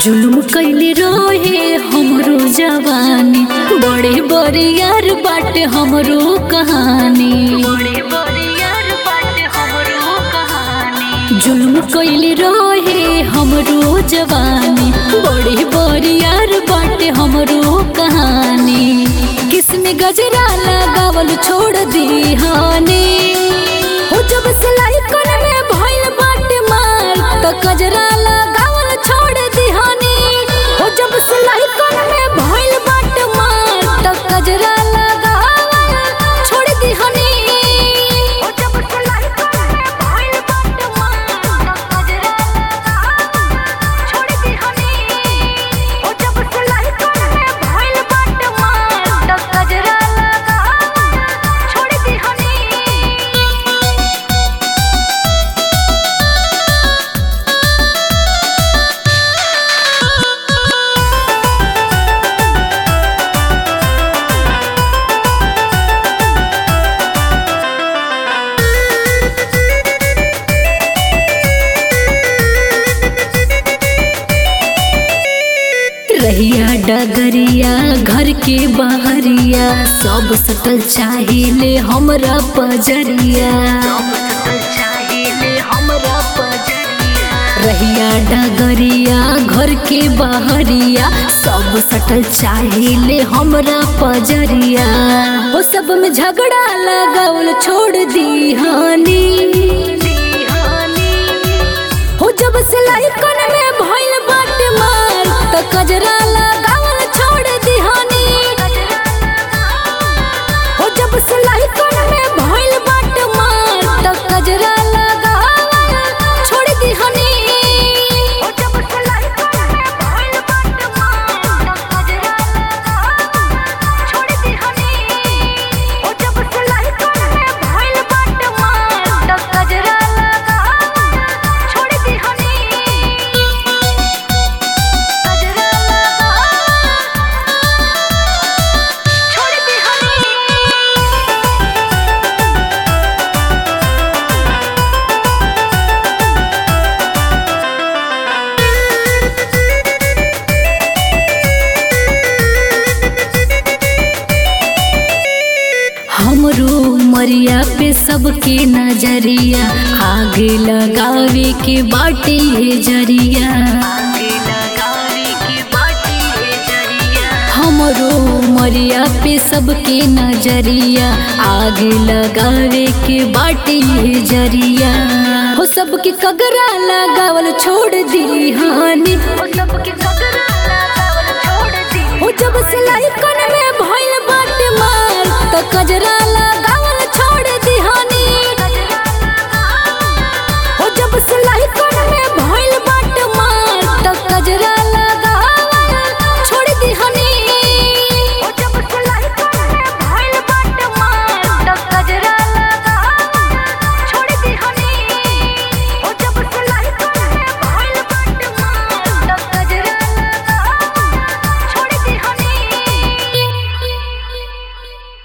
जुल्म कैले रहे हमरो जवानी बड़े बड़े यार बाटे हमरो कहानी जुल्म कैले रहे हमरो जवानी बड़े बड़े यार बाटे हमरो कहानी किसमें गजरा लगावल छोड़ दी हानी हो जब सिलाई कर में भइल बाटे मार तो गजरा लगावल छोड़ दी हानी हो जब सिलाई कर में भइल बाटे मार तो गजरा लगावल छोड़ दी हानी हो जब सिलाई कर में भइल बाटे मार तो गजरा लगावल छोड़ दी हानी हो जब सिलाई कर में भइल बाटे मार तो गजरा लगावल छोड़ दी हानी रहिया डगरिया घर के बहरिया सब सटल चाहिए हमरा पजरिया रहिया डगरिया घर के बहरिया सब सटल चाहिए हमरा पजरिया वो सब में झगड़ा लगावल छोड़ दी हानी हो जब सिलाई कन में भइल बाटे मार त कजरा लगावल छोड़ दिहानी हो जब सिलाई कन में भइल बाटे मार त कजरा लगावल छोड़ दिहानी हो जब सिलाई कन में भइल बाटे मार त कजरा लगावल छोड़ दिहानी हो जब सिलाई कन में भइल बाटे मार त कजरा लगावल छोड़ दिहानी कजरा छोड़ दिहानी हमरो मरिया पे सबके नजरिया आगे लगावे के बाटे है जरिया हमरो मरिया पे सबके नजरिया आगे लगावे के बाटे है जरिया हो सबके कगरा लगावल छोड़ दी हानी हो सबके कगरा लगावल छोड़ दी हो जब सिलाई कन में भइल बाटे मार त कजरा